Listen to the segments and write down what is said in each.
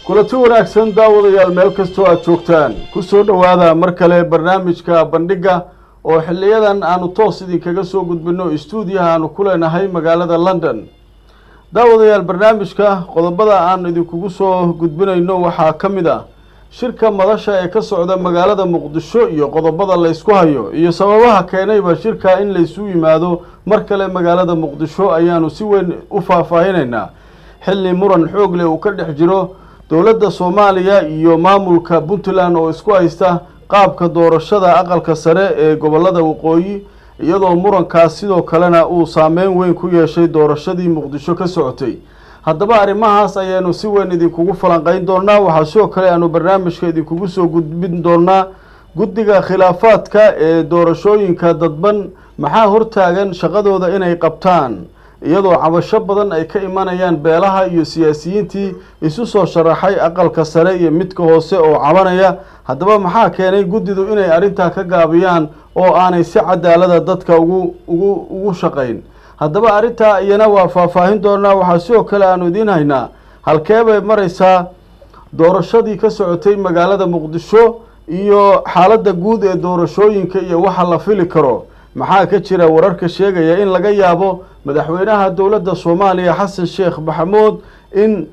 kulanti wanaagsan daawadayaal meel kastoo aada joogtaan kusoo dhowaada mar kale barnaamijka bandhigga oo xiliyadan aanu toos idinkaga soo gudbino istuudiyaha aanu ku leenahay magaalada london daawadayaal barnaamijka qodobada aan idinkugu soo gudbinayno waxaa ka mid ah shirka madasha ee ka socda magaalada muqdisho iyo qodobada la ysku hayo iyo sababaha keenayba shirka in laysu yimaado mar kale magaalada muqdisho ayaanu si weyn u faahfaahinaynaa xilli muran xoog leh uu ka dhex jiro dowladda soomaaliya iyo maamulka puntland oo isku haysta qaabka doorashada aqalka sare ee gobolada waqooyi iyadoo murankaas sidoo kalena uu saameyn weyn ku yeeshay doorashadii muqdisho ka socotay haddaba arrimahaas ayaanu si weyn idinkugu falanqeyn doonaa waxaa sidoo kale aanu barnaamijka idinkugu soo gudbin doonaa guddiga khilaafaadka ee doorashooyinka dadban maxaa hortaagan shaqadooda inay qabtaan iyadoo cabasho badan ay ka imanayaan beelaha iyo siyaasiyiintii isu soo sharaxay aqalka sare iyo midka hoose oo cabanaya haddaba maxaa keenay guddidu inay arrintaa ka gaabiyaan oo aanay si cadaalada dadka ugu ugu ugu shaqayn haddaba arrintaa iyana waa faahfaahin doonaa waxaa sidoo kale aanu idiin haynaa halkee bay maraysaa doorashadii ka socotay magaalada muqdisho iyo xaaladda guud ee doorashooyinka iyo waxa la fili karo maxaa ka jira wararka sheegaya in laga yaabo madaxweynaha dowladda soomaaliya xasan sheekh maxamuud in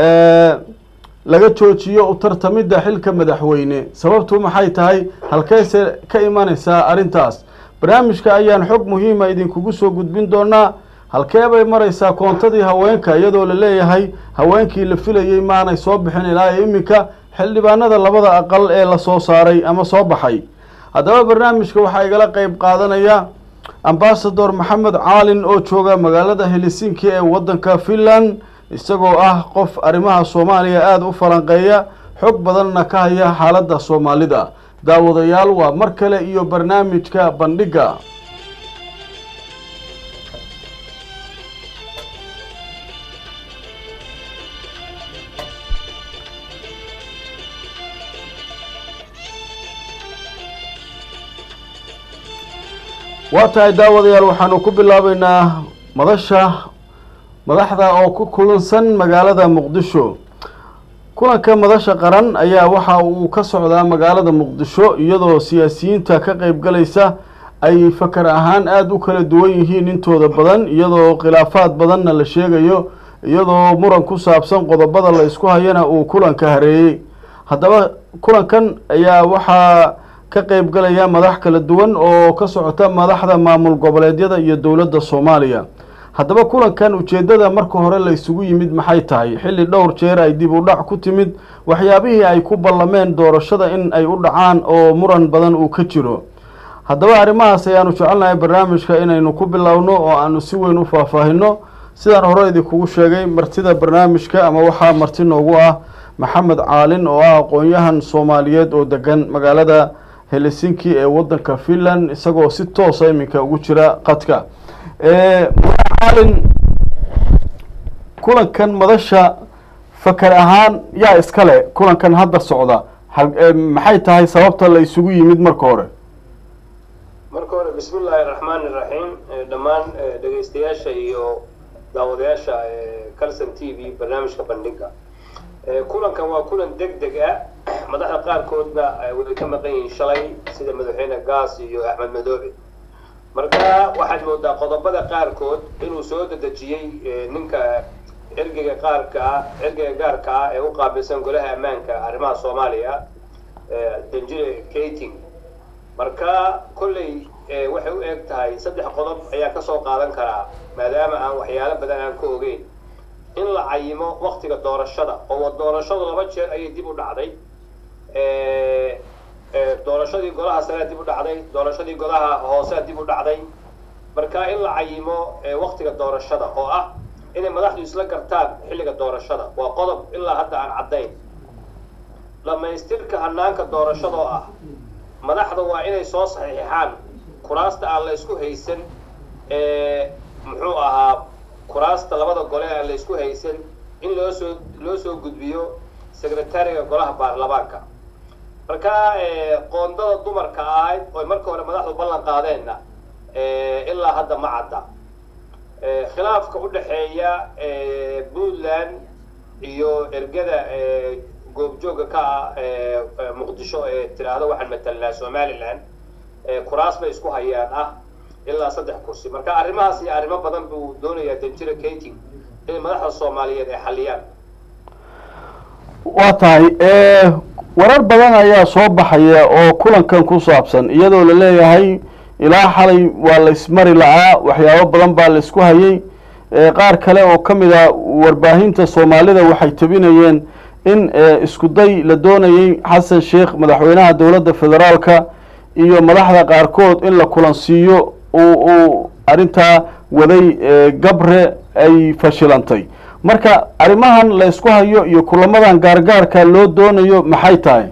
laga joojiyo u tartamidda xilka madaxweyne sababtu maxay tahay halkeese ka imanaysaa arrintaas barnaamijka ayaan xog muhiima idinkugu soo gudbin doonaa halkee bay maraysaa koontadii haweenka iyadoo la leeyahay haweenkii la filayey maanay soo bixin ilaa iminka xildhibaanada labada aqal ee lasoo saaray ama soo baxay haddaba barnaamijka waxaa igala qeyb qaadanaya ambasador maxamed caalin oo jooga magaalada helsinki ee waddanka finland isagoo ah qof arrimaha soomaaliya aada u falanqeeya xog badanna ka haya xaaladda soomaalida daawadayaal waa mar kale iyo barnaamijka bandhigga waa tahay daawadayaal waxaanu ku bilaabeynaa madasha madaxda oo ku kulansan magaalada muqdisho kulanka madasha qaran ayaa waxa uu ka socdaa magaalada muqdisho iyadoo siyaasiyiinta ka qeyb galaysa ay fakar ahaan aada u kala duwan yihiin intooda badan iyadoo khilaafaad badanna la sheegayo iyadoo muran ku saabsan qodobada la isku hayana uu kulanka hareeyey haddaba kulankan ayaa waxaa ka qeyb galaya madax kala duwan oo ka socota madaxda maamul goboleedyada iyo dowladda soomaaliya haddaba kulankan ujeeddada marka hore la isugu yimid maxay tahay xilli dhowr jeer ay dib u dhac ku timid waxyaabihii ay ku ballameen doorashada in ay u dhacaan oo muran badan uu ka jiro haddaba arrimahaas ayaanu jecelnahay barnaamijka inaynu ku bilowno oo aanu si weyn u faahfaahino sidaan hore idinkugu sheegay martida barnaamijka ama waxaa marti noogu ah maxamed caalin oo ah aqoon-yahan soomaaliyeed oo degan magaalada helsinki ee waddanka finland isagoo si toosa iminka ugu jira qadka caalin kulankan madasha fakar ahaan yaa iskale kulankan hadda socda maxay tahay sababta la isugu yimid marka hore marka hore bismi illaahi raxmaan iraxiim dhammaan dhegaystayaasha iyo daawadayaasha calson t v barnaamijka bandhiga kulankan waa kulan deg deg ah madaxda qaarkoodna way ka maqan yihiin shalay sida madaxweyne gaas iyo axmed madoobe marka waxaad moodaa qodobada qaarkood inuu soo dedejiyey ninka ergeyga qaarka ah ergeyga gaarka ah ee u qaabilsan golaha ammaanka arrimaha soomaaliya danjire kating marka kolley waxay u eg tahay saddex qodob ayaa kasoo qaadan karaa maadaama aan waxyaalo badan aan ka ogeyn in la cayimo waktiga doorashada oo doorashadu laba jeer ayay dib u dhacday doorashadii golaha sarea dib u dhacday doorashadii golaha hoosea dib u dhacday marka in la cayimo waktiga doorashada oo ah inay madaxdu isla gartaan xilliga doorashada waa qodob ilaa hadda aan caddayn dhamaystirka hanaanka doorashada oo ah madaxda waa inay soo saxiixaan kuraasta aan la isku haysan muxuu ahaa kuraasta labada gole aan la isku haysan in loo soo loo soo gudbiyo secretariga golaha baarlamaanka marka qoondada dumarka ahayd oy marka hore madaxdu ballan qaadeenna ilaa hadda ma cadda khilaafka u dhexeeya puntland iyo ergada goobjooga ka ah muqdisho ee tiraahdo waxaan matalnaa somaliland kuraas bay isku hayaan ah ilaa saddex kursi marka arrimahaas iyo arrimo badan buu doonayaa danjira kating in madaxda soomaaliyeed ay xaliyaan waa tahay warar badan ayaa soo baxaya oo kulankan ku saabsan iyadoo la leeyahay ilaa xalay waa la ismari la'aa waxyaabo badan baa la isku hayay qaar kale oo ka mid a warbaahinta soomaalida waxay tabinayeen in isku day la doonayay xasan sheekh madaxweynaha dowladda federaalka iyo madaxda qaarkood in la kulansiiyo uu uu arrintaa waday gabre ay fashilantay marka arrimahan la isku hayo iyo kulamadan gaargaarka loo doonayo maxay tahay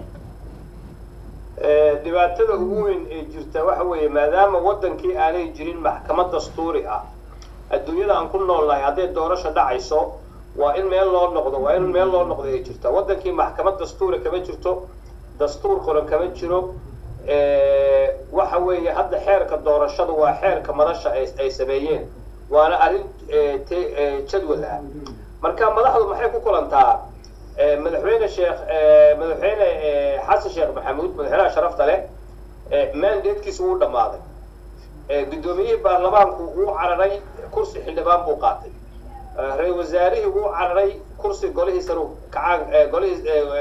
dhibaatada ugu weyn ee jirta waxa weeye maadaama waddankii aanay jirin maxkamad dastuuri ah adduunyada aan ku noolnahay hadday doorasho dhacayso waa in meel loo noqdo waa in meel loo noqdo ay jirta waddankii maxkamad dastuuri kama jirto dastuur qoran kama jiro waxa weeye hadda xeerka doorashada waa xeerka madasha ay sameeyeen waana arrin jadwal ah marka madaxdu maxay ku kulantaa madaxweyne sheekh madaxweyne xasan sheekh maxamuud madaxweynaha sharafta leh mandatekiisa wuu dhammaaday guddoomiyihii baarlamaanku wuu cararay kursi xildhibaan buu qaatay ra-isul wasaarihii wuu cararay kursi golihii saruu kacaan golihii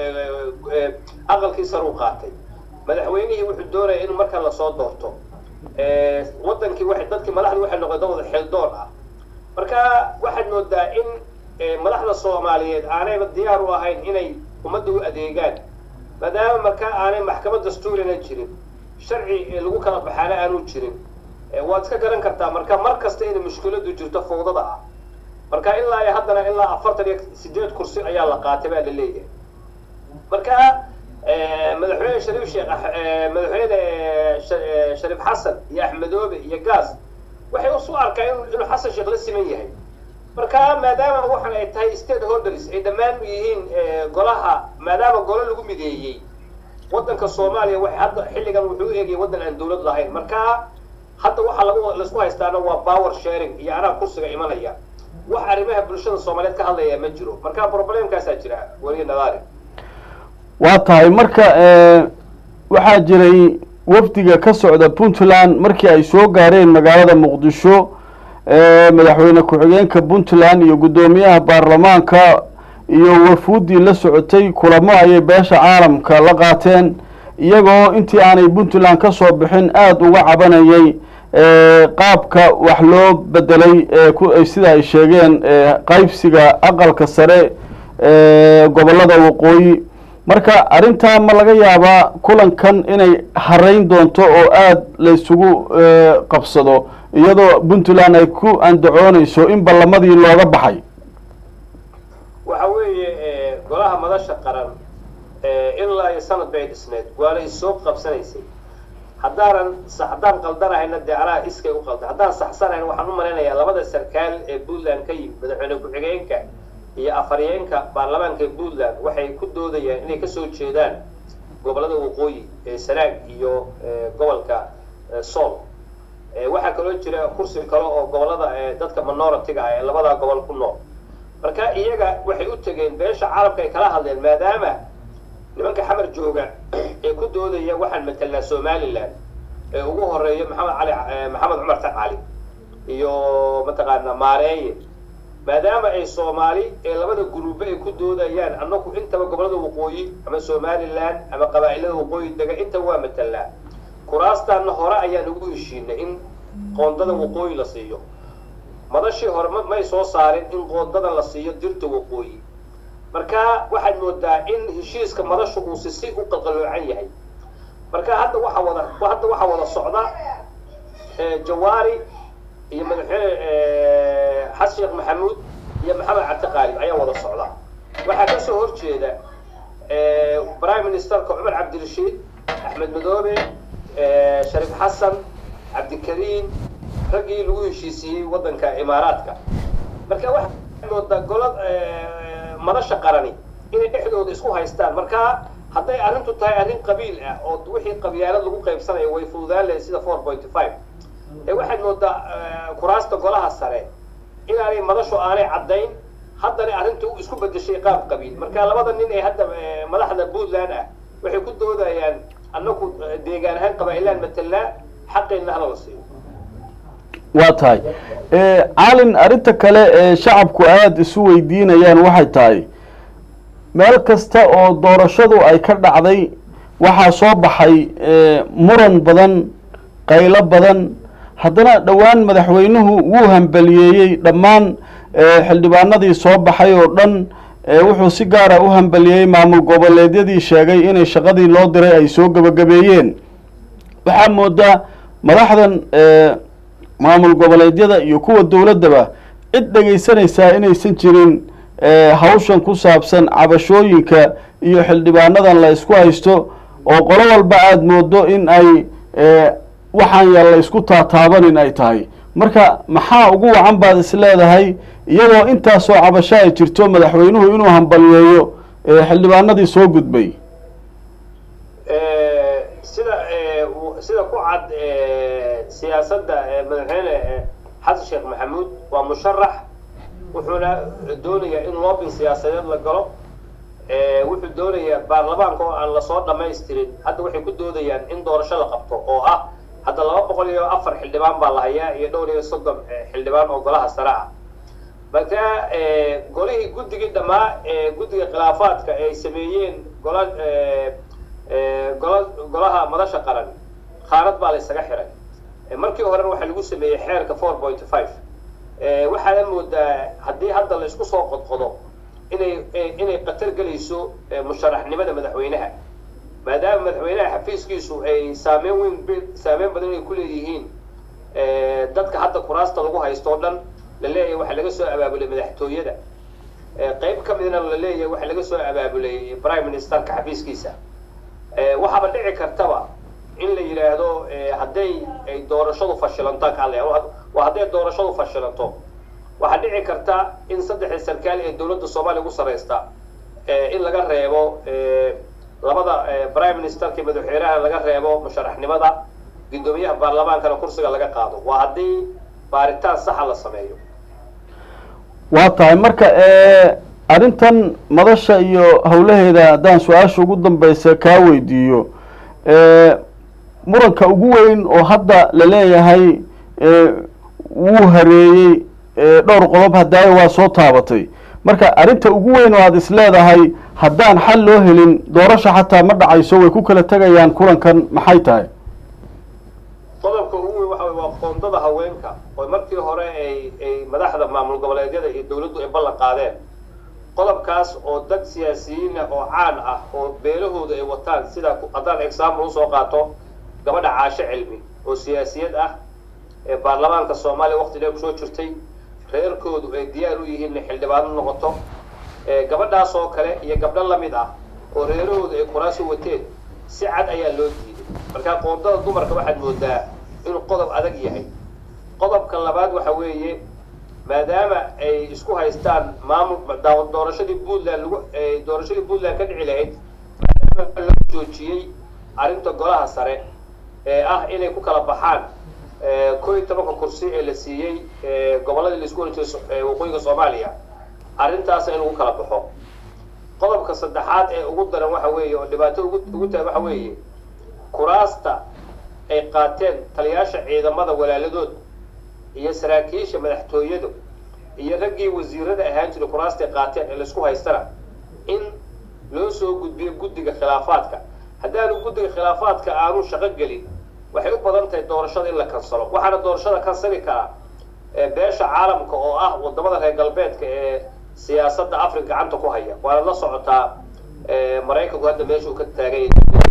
aqalkii saruu qaatay madaxweynihii wuxuu doonaya in marka lasoo doorto waddankii waxay dadkii madaxdu waxay noqdeen dad wada xildoon ah marka waxaad moodaa in madaxda soomaaliyeed aanayba diyaar u ahayn inay ummadda u adeegaan maadaama marka aanay maxkamad dastuurina jirin sharci lagu kala baxaana aanu jirin waad iska garan kartaa marka mar kasta inay mushkiladu jirto fawdada ah marka ilaa iyo haddana ilaa afartan iyo sideed kursi ayaa la qaatay baa la leeyahay marka madaxweyne shariif sheekh madaxweyne shariif xasan iyo axmedoobe iyo gaas waxay usu arkaa inuu xasan sheekh la siman yahay marka maadaama waxan ay tahay state holders ay dhammaan yihiin golaha maadaama golo lagu mideeyey waddanka soomaaliya waxay hadda xilligan wuxuu u eegayay waddan aan dawlad lahayn marka hadda waxaa lagu laisku haystaana waa power sharing iyo anaa kursiga imanaya wax arrimaha bulshada soomaaliyeed ka hadlaya ma jiro marka problemkaasaa jira weliga nadaari waa tahay marka waxaa jiray wafdiga ka socda puntland markii ay soo gaareen magaalada muqdisho madaxweyne ku-xigeenka puntland iyo guddoomiyaha baarlamaanka iyo wafuuddii la socotay kulamo ayay beesha caalamka la qaateen iyagoo intii aanay puntland ka soo bixin aada uga cabanayay qaabka wax loo bedelay sida ay sheegeen qaybsiga aqalka sare gobollada waqooyi marka arrintaa ma laga yaabaa kulankan inay harayn doonto oo aada la isugu qabsado iyadoo puntland ay ku andacoonayso in ballamadii looga baxay waxa weeye golaha madasha qaran ilaa iyo sanad bay dhisneed waana isoo qabsanaysay haddaanan haddaan qaldanahayna dee anaa iskay u qalda haddaan saxsanahayn waxaan u malaynayaa labada sarkaal ee puntland ka yimid madaxweyne ku-xigeenka iyo afaryeenka baarlamaanka puntland waxay ku doodayaan inay kasoo jeedaan gobollada waqooyi ee sanaag iyo gobolka sool waxaa kaloo jira kursi kale oo gobollada dadka minority-ga ah ee labadaa gobol ku nool marka iyaga waxay u tegeen beesha caalamka ay kala hadleen maadaama nimanka xamar jooga ee ku doodaya waxaan matelnaa somaliland ee ugu horeeya maxamed cali maxamed cumar tacali iyo mataqaana maareeye maadaama ay soomaali ee labada guruube ay ku doodayaan annagu intaba gobollada waqooyi ama somaliland ama qabaa'ilada waqooyi dega intaba waa matelnaa kuraastaanna hore ayaan ugu heshiinay in qoondada waqooyi la siiyo madashii hore may soo saarin in qoondada la siiyo dirta waqooyi marka waxaad moodaa in heshiiska madashu uu si si u qalqaloocan yahay marka hadda waxaa wada hadda waxaa wada socda jawaari iyo madaxweyne xasan sheekh maxamuud iyo maxamed cabdi qaalib ayaa wada socda waxaa kasoo horjeeda prime ministerka cumar cabdirashiid axmed madoobe shariif xasan cabdikariim raggii lagu heshiisiiyey waddanka imaaraadka marka waxaad moodaa golo madasha qarani inay dhexdooda isku haystaan marka hadday arrintu tahay arrin qabiil ah oo wixii qabyaalad lagu qaybsanayo way fududaan lahayd sida four pointy five ee waxaad moodaa kuraasta golaha sare inaanay madashu aanay caddayn haddana arrintu isku bedeshay qaab qabiil marka labada nin ee hadda madaxda puntland ah waxay ku doodayaan annaku deegaan ahaan qabaa'ilaan matelnaa xaqeenna hala la siiyo waa tahay calin arrinta kale ee shacabku aada isu weydiinayaan waxay tahay meel kasta oo doorashadu ay ka dhacday waxaa soo baxay muran badan qaylo badan haddana dhowaan madaxweynuhu wuu hambaliyeeyey dhammaan xildhibaanadii soo baxay oo dhan wuxuu si gaara u hambaliyeeyey maamul goboleedyadii sheegay inay shaqadii loo diray ay soo gebagabeeyeen waxaa moodaa madaxdan maamul goboleedyada iyo kuwa dowladdaba cid dhegaysanaysaa inaysan jirin hawshan ku saabsan cabashooyinka iyo xildhibaanadan la isku haysto oo qolo walba aada moodo in ay waxaan ya la isku taataabanin ay tahay marka maxaa ugu wacan baad is leedahay iyadoo intaasoo cabasho ay jirto madaxweynuhu inuu hambaliyeeyo xildhibaanadii soo gudbay sida sida ku cad siyaasadda madaxweyne xasan sheekh maxamuud waa musharax wuxuuna doonayaa in loobin siyaasadeed la galo wuxuu doonayaa baarlamaanka oo aan lasoo dhamaystirin hadda waxay ku doodayaan in doorasho la qabto oo ah hadda laba boqol iyo afar xildhibaan baa la hayaa iyo dhowr iyo soddon xildhibaan oo golaha sare ah marka golihii guddigii dhammaa guddiga khilaafaadka ay sameeyeen gola gola golaha madasha qaran qaarad baa la ysaga xiray markii horena waxaa lagu sameeyey xeerka four point five waxaana moodaa haddii hadda la isku soo qodqodo inay inay qatar gelayso musharaxnimada madaxweynaha maadaama madaxweynaha xafiiskiisu ay saameyn weyn saameyn badan ay ku leeyihiin dadka hadda kuraasta lagu haysto o dhan la leeyahay waxaa laga soo abaabulay madaxtooyada qayb ka midna la leeyahay waxaa laga soo abaabulay prime ministerka xafiiskiisa waxaaba dhici kartaba in la yidhaahdo hadday ay doorashadu fashilanto kale waa hadday doorashadu fashilanto waxaa dhici karta in saddexda sarkaal ee dowladda soomaaliya ugu sarreysta in laga reebo labada prime ministerka iyo madaxweynaha laga reebo musharaxnimada guddoomiyaha baarlamaankana kursiga laga qaado waa haddii baaritaan saxa la sameeyo waa tahay marka arrintan madasha iyo howlaheeda haddaan su-aasha ugu dambeysa kaa weydiiyo muranka ugu weyn oo hadda la leeyahay wuu hareeyey dhowr qodob hadaayo waa soo taabatay marka arrinta ugu weyn oo aada is leedahay haddaan xal loo helin doorasha xataa ma dhacayso way ku kala tegayaan kulankan maxay tahay qodobka ugu weyn waxa waa qoondada haweenka oo markii hore ay ay madaxda maamul goboleedyada iyo dowladdu ay ballan qaadeen qodobkaas oo dad siyaasiyiin ah oo caan ah oo beelahooda ay wataan sida haddaan example usoo qaato gabadha caasho cilmi oo siyaasiyad ah ee baarlamaanka soomaaliya waqti dheer kusoo jirtay reerkoodu ay diyaar u yihiin inay xildhibaano noqoto gabadhaas oo kale iyo gabdho lamid ah oo reerahooda ay kuraasi wateen si cad ayaa loo diiday marka qoondada dumarka waxaad moodaa inuu qodob adag yahay qodobka labaad waxa weeye maadaama ay isku haystaan maamul doorashadii puntland lagu doorashadii puntland ka dhici lahayd maadaama lagu joojiyey arrinta golaha sare ee ah inay ku kala baxaan koo iyo tobanka kursi ee la siiyey gobolladii laisku oran jiray waqooyiga soomaaliya arrintaas in lagu kala baxo qodobka saddexaad ee ugu daran waxa weeye oo dhibaato ugu ugu tahay waxa weeye kuraasta ay qaateen taliyaasha ciidamada walaaladood iyo saraakiisha madaxtooyadu iyo raggii wasiirada ahaan jiray kuraastay qaateen ee laisku haystana in loo soo gudbiyo guddiga khilaafaadka haddaanu guddiga khilaafaadka aanu shaqo gelin waxay u badan tahay doorashada in la kansalo waxaana doorashada kansali karaa beesha caalamka oo ah wadamada reer galbeedka ee siyaasadda africa gacanta ku haya waana la socotaa maraykanku hadda meesha uu ka taagan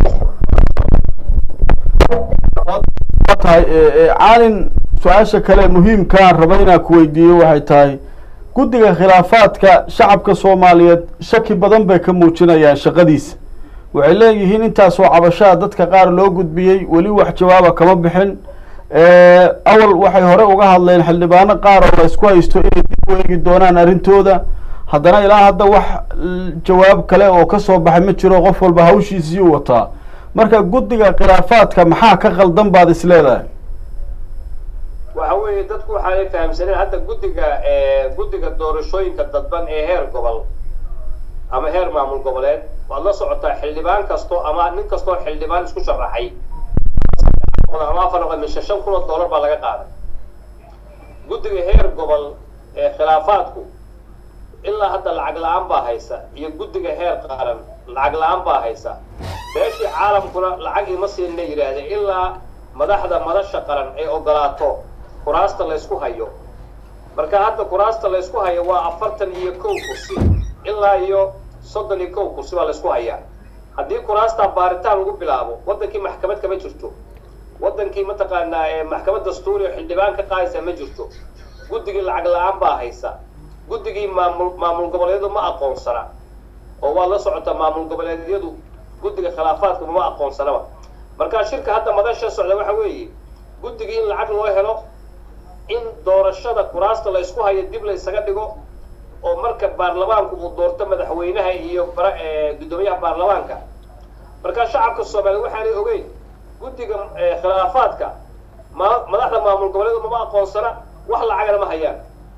tahay caalin su-aasha kale muhiimkaan raba inaan ku weydiiyo waxay tahay guddiga khilaafaadka shacabka soomaaliyeed shaki badan bay ka muujinayaan shaqadiisa waxay leeyihiin intaasoo cabashaa dadka qaar loo gudbiyey weli wax jawaaba kama bixin awal waxay hore uga hadleen xildhibaano qaar oo la isku haysto inay dib u eegi doonaan arrintooda haddana ilaa hadda wax jawaab kale oo kasoo baxay ma jiro qof walba hawshiisii u wataa marka guddiga khilaafaadka maxaa ka qaldan baad is leedahay waxa weeye dadku waxaanay fahamsaneen hadda guddiga guddiga doorashooyinka dadban ee heer gobol ama heer maamul goboleed waad la socotaa xildhibaan kasto ama nin kastoo xildhibaan isku sharaxay ama afar mise shan kun oo dollar baa laga qaaday guddiga heer gobol ee khilaafaadku ilaa hadda lacag la-aan baa haysa iyo guddiga heer qaran lacag la-aan baa haysa beeshii caalamkuna lacag ima siinna yidhaahdeen ilaa madaxda madasha qaran ay ogolaato kuraasta laysku hayo marka hadda kuraasta laysku hayo waa afartan iyo kow kursi ilaa iyo soddon iyo kow kursi baa laysku hayaa haddii kuraastaa baaritaan lagu bilaabo waddankii maxkamad kama jirto waddankii mataqaanaa maxkamad dastuuri oo xildhibaan ka qaadaysa ma jirto guddigii lacag la-aan baa haysa guddigii maamul maamul goboleedyadu ma aqoonsana oo waad la socotaa maamul goboleedyadu guddiga khilaafaadka ma aqoonsanaba markaa shirka hadda madasha socda waxa weeye guddigii in lacag loo helo in doorashada kuraasta la ysku hayo dib la ysaga dhigo oo marka baarlamaanku uu doorto madaxweynaha iyo guddoomiyaha baarlamaanka markaa shacabka soomaaliya waxaanay ogeyn guddiga khilaafaadka ma madaxda maamul goboleedu mama aqoonsana wax lacagana ma hayaan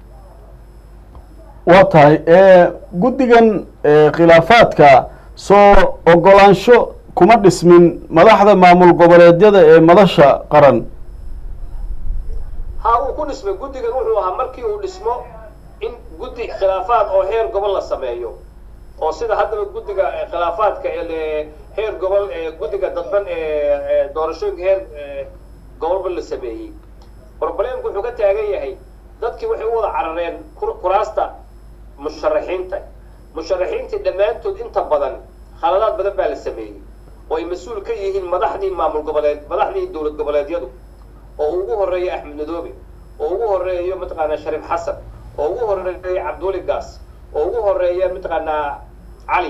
waa tahay guddigan khilaafaadka soo ogolaansho kuma dhismin madaxda maamul goboleedyada ee madasha qaran ha uu ku dhismay guddigan wuxuu ahaa markii uu dhismo in guddi khilaafaad oo heer gobol la sameeyo oo sida haddaba guddiga khilaafaadka ee heer gobol ee guddiga dadban ee doorashooyinka heer gobolba la sameeyey problemku wuxuu ka taagan yahay dadkii waxay u wada carareen kuraasta musharaxiinta musharaxiintii dhammaantood inta badan khaladaad badan baa la sameeyey oo ay mas-uul ka yihiin madaxdii maamul goboleed madaxdii dowlad goboleedyadu oo ugu horeeya axmed madoobe oo ugu horeeyo mataqaanaa shariif xasan oo ugu horeeya cabduuli gaas oo ugu horeeya mataqaanaa cali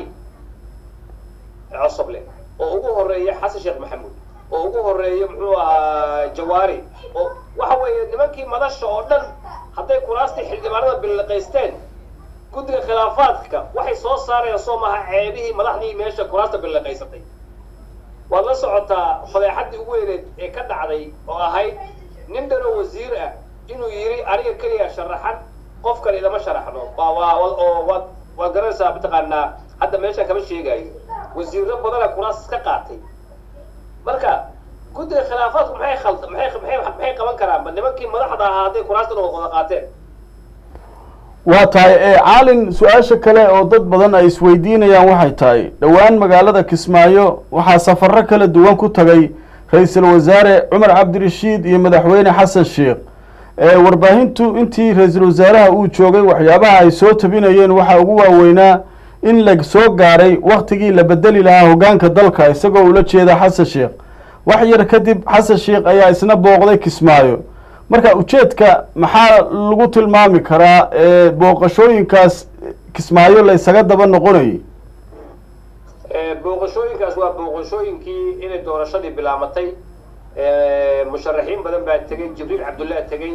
cosoble oo ugu horeeya xasan sheekh maxamuud oo ugu horeeya muxuu ahaa jawaari oo waxa weeye nimankii madasha oo dhan hadday kuraastii xildhibaanada billiqaysteen guddiga khilaafaadka waxay soo saarayaan soo maha ceebihii madaxdii meesha kuraasta billiqaysatay waad la socotaa fadeexaddii ugu weyneed ee ka dhacday oo ahayd nin dhanoo wasiir ah inuu yidhi aniga keliya sharaxan qof kale ilama sharaxno oo waad waad garanaysaa mataqaanaa hadda meeshaan kama sheegaayo wasiirro badana kuraas ka qaatay marka guddiga khilaafaadku maxay khalda maxay maxay maxay qaban karaan ba nimankii madaxda ahaa hadday kuraastan wada qaateen waa tahay caalin su-aasha kale oo dad badan ay isweydiinayaan waxay tahay dhowaan magaalada kismaayo waxaa safarro kala duwan ku tagay ra-iisul wasaare cumar cabdirashiid iyo madaxweyne xasan sheekh warbaahintu intii ra-iisul wasaaraha uu joogay waxyaabaha ay soo tabinayeen waxaa ugu waaweynaa in la soo gaaray waktigii la bedeli lahaa hoggaanka dalka isagoo ula jeeda xasan sheekh wax yar kadib xasan sheekh ayaa isna booqday kismaayo marka ujeedka maxaa lagu tilmaami karaa booqashooyinkaas kismaayo la ysaga daba noqonayay booqashooyinkaas waa booqashooyinkii inay doorashadii bilaabatay musharaxiin badan baa tegey jibriil cabdullah tegey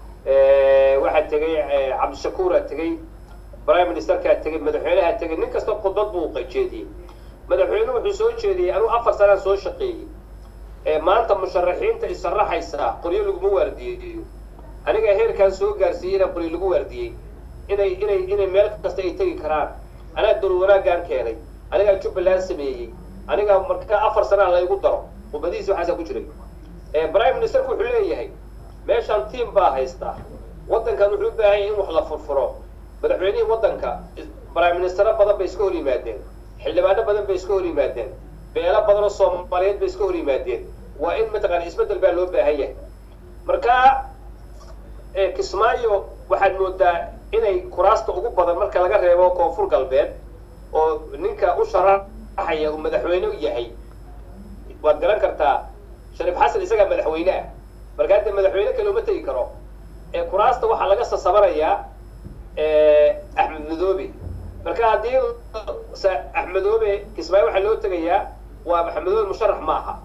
waxaa tegey cabdishakuuraa tegey prime ministerkaa tegey madaxweynaha tegey nin kasta khudbad buu jeediyey madaxweyne wuxuu soo jeediyey anuu afar sanaan soo shaqeeyey maanta musharaxiinta isaraxaysaa qoryo laguma waardiyeeyo aniga heerkaan soo gaarsiiyey inaan qoryo lagu waardiyey inay inay inay meel kasta ay tegi karaan anaa dowlad wanaaggaan keenay anigaa jubbaland sameeyey anigaa markaa afar sanaa laygu daro khudbadihiisi waxaasaa ku jiray prime ministerku wuxuu leeyahay meeshaan tiam baa haystaa waddankan wuxuu u baahan yahay in wax la furfuro madaxweynihii waddanka prime ministero badan bay iska hor yimaadeen xildhibaano badan bay iska hor yimaadeen beelo badan oo soomaaliyeed bay iska hor yimaadeen waa in mataqaana isbeddel baa loo baahan yahay marka kismaayo waxaad moodaa inay kuraasta ugu badan marka laga reebo koonfur galbeed oo ninka u sharaxaya uu madaxweyne yahay waad garan kartaa shariif xasan isagaa madaxweyne ah marka hadda madaxweyne kale uma tegi karo kuraasta waxaa laga sasabanayaa axmed madoobe marka haddii axmedoobe kismaayo waxaa loo tegayaa waa axmedoobe musharax ma aha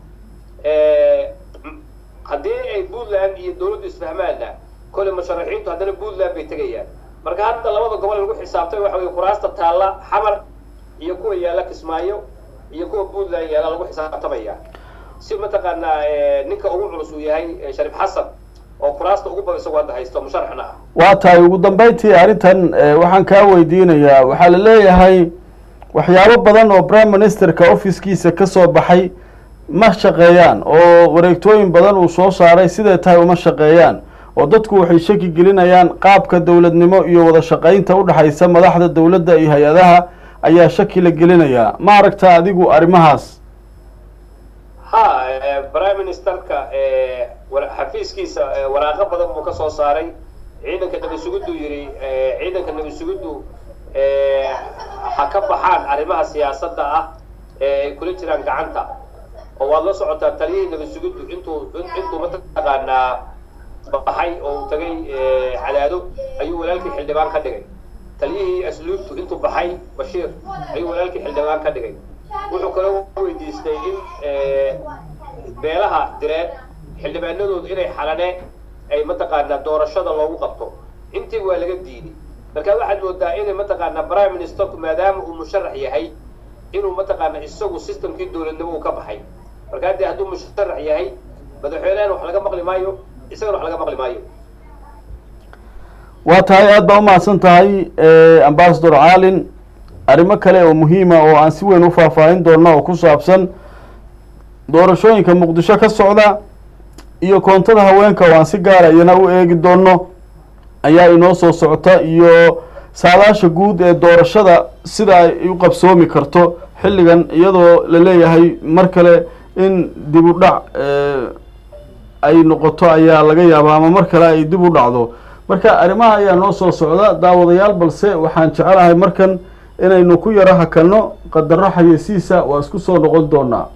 haddii ay puntland iyo dawladdu isfahmaanna kole musharaxiintu haddana puntland bay tegayaan marka hadda labada gobol lagu xisaabtay waxa weye kuraasta taalla xamar iyo kuwa yaalla kismaayo iyo kuwa puntland yaalla lagu xisaabtamaya si mataqaanaa ninka ugu culus uu yahay shariif xasan oo kuraasta ugu badan isagoo hadda haysto musharaxna ah waa tahay ugu dambeyntii arrintan waxaan kaa weydiinayaa waxaa la leeyahay waxyaabo badan oo prime ministerka officekiisa ka soo baxay ma shaqeeyaan oo wareegtooyin badan uu soo saaray siday tahay uma shaqeeyaan oo dadku waxay shaki gelinayaan qaabka dowladnimo iyo wada shaqaynta u dhexaysa madaxda dowladda iyo hay-adaha ayaa shaki la gelinayaa ma aragta adigu arrimahaas ha prime ministerka xafiiskiisa waraaqo badan buu ka soo saaray ciidanka nabasuguddu yidhi ciidanka nabasuguddu ha ka baxaan arrimaha siyaasadda ah ee ay kula jiraan gacanta oo waad la socotaa taliyihii nabasuguddu intuu intuu mataqaanaa baxay oo uu tagay cadaado ayuu walaalkii xildhibaan ka dhigay taliyihii asluubtu intuu baxay bashiir ayuu walaalkii xildhibaan ka dhigay wuxuu kaloo weydiistay in beelaha direed xildhibaanadoodu inay xalane ay mataqaanaa doorashada loogu qabto intii waa laga diiday marka waxaad moodaa inay mataqaanaa prime ministerku maadaama uu musharax yahay inuu mataqaanaa isagu systemkii dowladnimo uu ka baxay marka haddii hadduu musharax yahay madaxweynehana wax laga maqli maayo isagana wax laga maqli maayo waa tahay aada baa umahadsan tahay ambasador caalin arrimo kale oo muhiima oo aan si weyn u faahfaahin doonno oo ku saabsan doorashooyinka muqdisho ka socda iyo koontada haweenka oo aan si gaara iyana u eegi doonno ayaa inoo soo socota iyo saadaasha guud ee doorashada sida ay u qabsoomi karto xilligan iyadoo la leeyahay mar kale in dib u dhac ay noqoto ayaa laga yaabaa ama mar kale ay dib u dhacdo marka arrimaha ayaa noo soo socda daawadayaal balse waxaan jecelahay markan inaynu ku yaro hakanno qadaro xayeysiisa waa isku soo noqon doonaa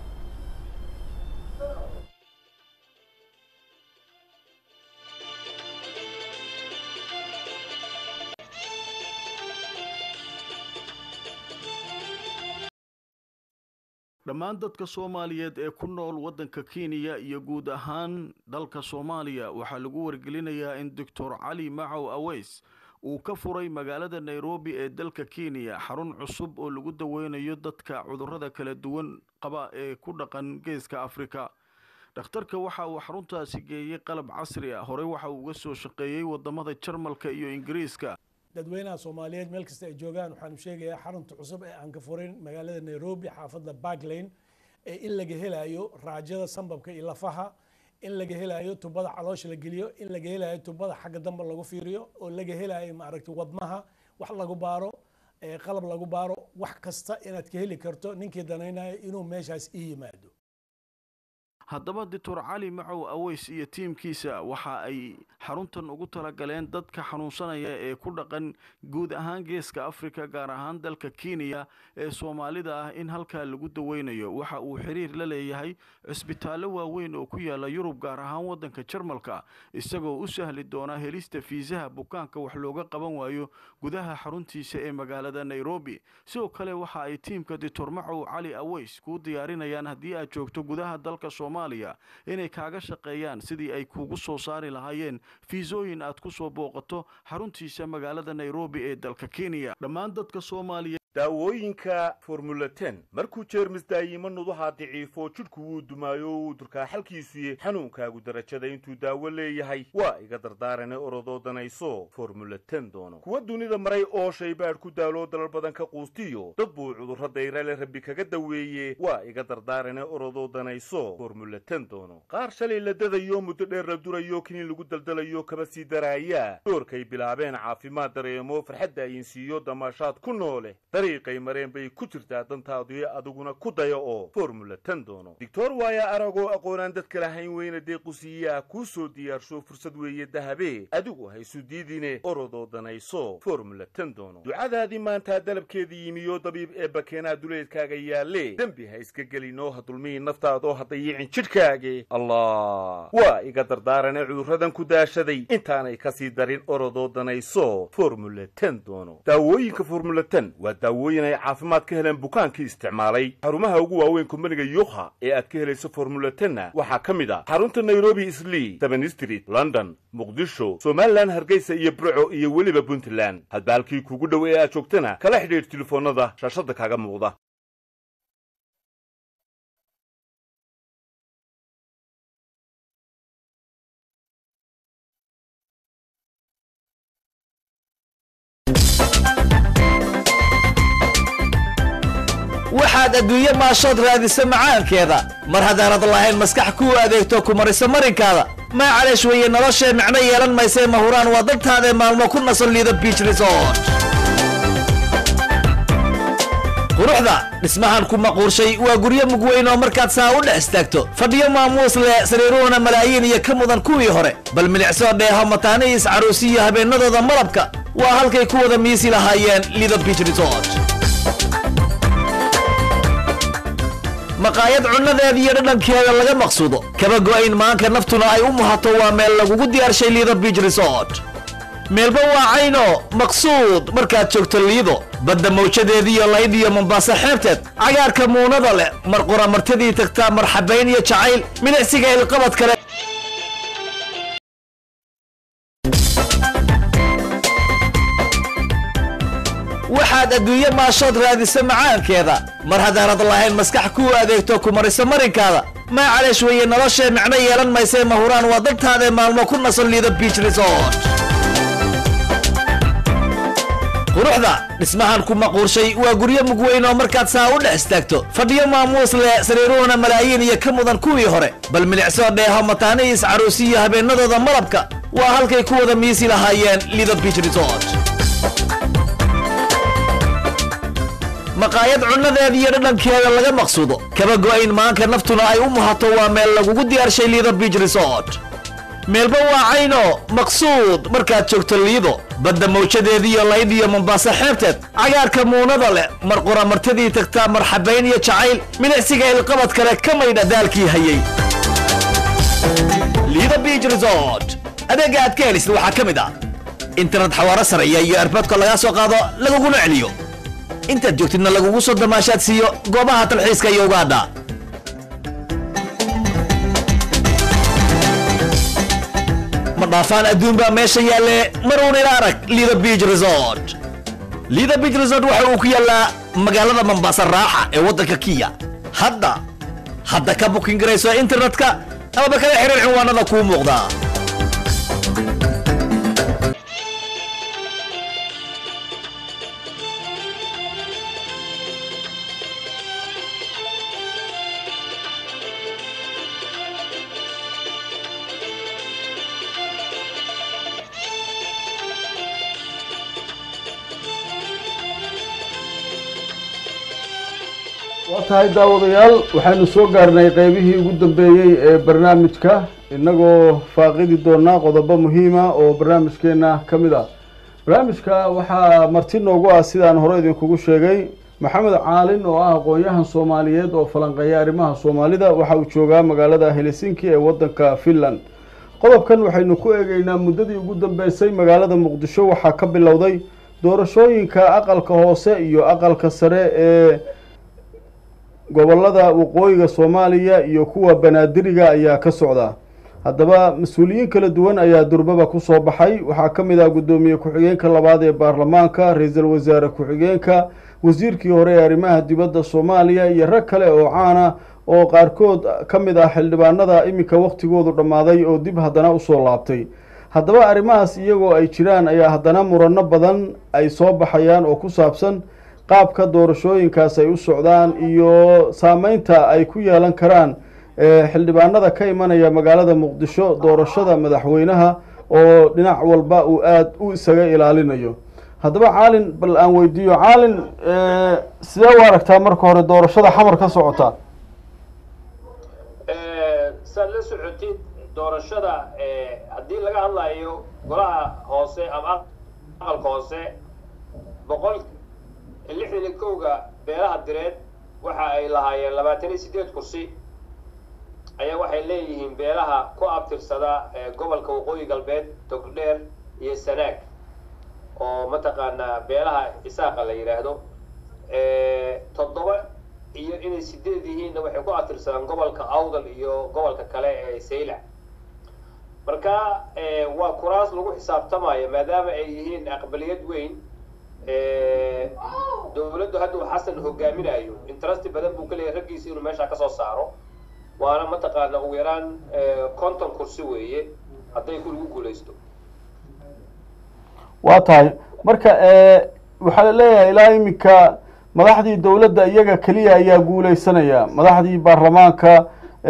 dhammaan dadka soomaaliyeed ee ku nool waddanka kenya iyo guud ahaan dalka soomaaliya waxaa lagu wargelinayaa in doctor cali macow aweys uu ka furay magaalada nairobi ee dalka kenya xarun cusub oo lagu daweynayo dadka cudurrada kala duwan qaba ee ku dhaqan geeska afrika dhakhtarka waxa uu xaruntaasi geeyey qalab casri ah horey waxa uu uga soo shaqeeyey wadamada jarmalka iyo ingiriiska dadweynaha soomaaliyeed meel kasta ay joogaan waxaanu sheegayaa xarunta cusub ee aan ka furin magaalada nairobi xaafadda barklane ee in laga helayo raajada sambabka iyo lafaha in laga helayo tubada caloosha la geliyo in laga helayo tubada xagga dambe lagu fiiriyo oo laga helayo maaragtay wadnaha wax lagu baaro qalab lagu baaro wax kasta inaad ka heli karto ninkii danaynayo inuu meeshaas ii yimaado haddaba doctor cali macow aweys iyo tiimkiisa waxa ay xaruntan ugu talagaleen dadka xanuunsanaya ee ku dhaqan guud ahaan geeska africa gaar ahaan dalka kenya ee soomaalida ah in halkaa lagu daweynayo waxa uu xiriir la leeyahay cisbitaallo waaweyn oo ku yaala yurub gaar ahaan waddanka jarmalka isagoo u sahli doona helista fiisaha bukaanka wax looga qaban waayo gudaha xaruntiisa ee magaalada nairobi sidoo kale waxa ay tiimka doctor macow cali aweys kuu diyaarinayaan haddii aad joogto gudaha dalka soomaaliya inay kaaga shaqeeyaan sidii ay kuugu soo saari lahaayeen fiisooyin aad ku soo booqato xaruntiisa magaalada nairobi ee dalka kenya dhammaan dadka soomaaliya daawooyinka formula ten markuu jeermis daayimo nudaha daciifo jidhku wuu dumaayo wuu durkaa xalkiisuye xanuunkaagu darajada intuu daawo leeyahay waa iga dardaarane orodoo danayso formula ten doono kuwa dunida maray oo shaybaadh ku daaloo dalal badan ka quustiyo dad buu cudurro dayrale rabbi kaga daweeye waa iga dardaarane orodoo danayso formula ten doono qaar shalay la dadayo muddo dheer la durayo kiniin lagu daldalayo kaba sii daraaya doorkay bilaabeen caafimaad dareemo farxadda ayinsiiyo damaashaad ku noole dariiqay mareen bay ku jirtaa dantaadu adiguna ku daya oo formula ten doono doctor waaya aragoo aqoonaan dadka lahayn weyna deequsiiyaa kuu soo diyaarsho fursad weeye dahabe adigu haysu diidine orodoo danayso formula ten doono ducadaadii maantaa dalabkeedii yimiyo dabiib ee bakeenaa duleedkaaga yaalle dembi ha iska gelinoo ha dulmihi naftaadoo ha dayicin jidhkaage allah waa iga dardaarane cudurradan ku daashaday intaanay kasii darin orodoo danayso formula ten doono daawooyinka formula ten waa daawooyin ay caafimaad ka heleen bukaankii isticmaalay xarumaha ugu waaweyn kumbaniga yuukha ee aad ka helayso formula tenna waxaa ka mid ah xarunta nairobi islii seven street london muqdisho somalilan hargeysa iyo burco iyo weliba puntland hadba halkii kugu dhow ee aad joogtana kala xidhiidh telefoonnada shaashadda kaaga muuqda waxaad adduunye maashood raadisa macaankeeda mar haddaanad lahayn maskax kuu adeegto ku marisa marinkaada maa caleesh weeye noloshee micno yeelan maysee mahuraan waa dantaadae maalmo ku nasan liido biich resort quruxda dhismahan ku maquurshay waa guryo mugweyn oo markaad saa u dhex istaagto fadhiyo maamuus leh sariiruhuna malaayiin iyo ka mudan kuwii hore bal milicsoo dheeho mataanihiis caruusiyo habeennadooda malabka waa halkay ku wada miisi lahaayeen lido biich resort maqaayad cunnadeeda iyo dhadhankeeda laga maqsuudo kaba go'ayn maanka naftuna ay u muhato waa meel lagugu diyaarshay liido biich resort meelba waa cayno maqsuud markaad joogto liido badda mawjadeediiyo layd iyo mombaaso xeebteed cagaarka muunada leh mar qura martidii tagtaa marxabayn iyo jacayl milicsiga ilqabad kale waxaad adduunye maashood raadisa macaankeeda mar haddaanad lahayn maskax kuu adeegto ku marisa marinkaada maa caleesh weeye noloshee micno yeelan maysee mahuraan waa dantaadae maalmo ku nasan liido biich resort quruxda dhismahan ku maquurshay waa guryo mugweyn oo markaad saa u dhex istaagto fadhiyo maamuus leh sariiruhuna malaayiin iyo ka mudan kuwii hore bal milicsoo dheeho mataanihiis caruusiyo habeennadooda malabka waa halkay ku wada miisi lahaayeen lido biich resort maqaayad cunnadeeda iyo dhadhankeeda laga maqsuudo kaba go'ayn maanka naftuna ay u muhato waa meel lagugu diyaarshay liido biich resort meelba waa cayno maqsuud markaad joogto liido badda mawjadeediiyo layd iyo mombaaso xeebteed cagaarka muunada leh mar qura martidii tagtaa marxabayn iyo jacayl milicsiga ilqabad kale ka maydha daalkii hayay liido biich resort adeegga aad ka helisid waxaa ka mid ah internet xawaaro sareeya iyo erboodka lagaa soo qaado laguguna celiyo intaad joogtidna lagugu soo damaashaad siiyo goobaha talxiiska iyo ugaadha ma dhaafaan adduun baa meesha yaalle maruun ila arag lido biich resort lido biich resort waxa uu ku yaallaa magaalada mombasa raaxa ee waddanka kiya hadda hadda ka bukin garayso internetka amaba kala xiriir cinwaanada kuu muuqda waa tahay daawadayaal waxaynu soo gaarnay qeybihii ugu dambeeyey ee barnaamijka innagoo faaqidi doonaa qodobo muhiima oo barnaamijkeena ka mid ah barnaamijka waxaa marti noogu ah sidaan hore idinkugu sheegay maxamed caalin oo ah aqoon-yahan soomaaliyeed oo falanqeeya arrimaha soomaalida waxa uu joogaa magaalada helsinki ee waddanka finland qodobkan waxaynu ku eegeynaa muddadii ugu dambeysay magaalada muqdisho waxaa ka bilowday doorashooyinka aqalka hoose iyo aqalka sare ee gobolada waqooyiga soomaaliya iyo kuwa banaadiriga ayaa ka socda haddaba mas-uuliyiin kala duwan ayaa durbaba kusoo baxay waxaa ka mid ah guddoomiye ku-xigeenka labaad ee baarlamaanka ra-iisul wasaare ku-xigeenka wasiirkii hore ee arrimaha dibadda soomaaliya iyo rag kale oo caana oo qaarkood ka mid ah xildhibaanada iminka wakhtigoodu dhammaaday oo dib haddana usoo laabtay haddaba arrimahaas iyagoo ay jiraan ayaa haddana murano badan ay soo baxayaan oo ku saabsan qaabka doorashooyinkaas ay u socdaan iyo saameynta ay ku yeelan karaan xildhibaanada ka imanaya magaalada muqdisho doorashada madaxweynaha oo dhinac walba uu aada u isaga ilaalinayo haddaba caalin bal aan weydiiyo caalin sidee u aragtaa marka hore doorashada xamar ka socota saad la socotid doorashada haddii laga hadlayo golaha hoose ama aqalka hoose boqol lixdan iyo kowga beelaha direed waxa ay lahaayeen labaatan iyo sideed kursi ayaa waxay leeyihiin beelaha ku abtirsada gobolka waqooyi galbeed togdheer iyo sanaag oo mataqaanaa beelaha isaaqa la yidhaahdo toddoba iyo inay sideed yihiinna waxay ku abtirsadaan gobolka awdal iyo gobolka kale ee saylac marka waa kuraas lagu xisaabtamayo maadaama ay yihiin aqbaliyad weyn dowladdu hadda uu xasan hogaaminayo interesti badan buu ka leeyahay raggiisa inuu meeshaa kasoo saaro waana mataqaana ugu yaraan konton kursi weeye hadday ku lagu guulaysto waa tahay marka waxaa la leeyahay ilaa iminka madaxdii dowladda iyaga keliya ayaa guuleysanaya madaxdii baarlamaanka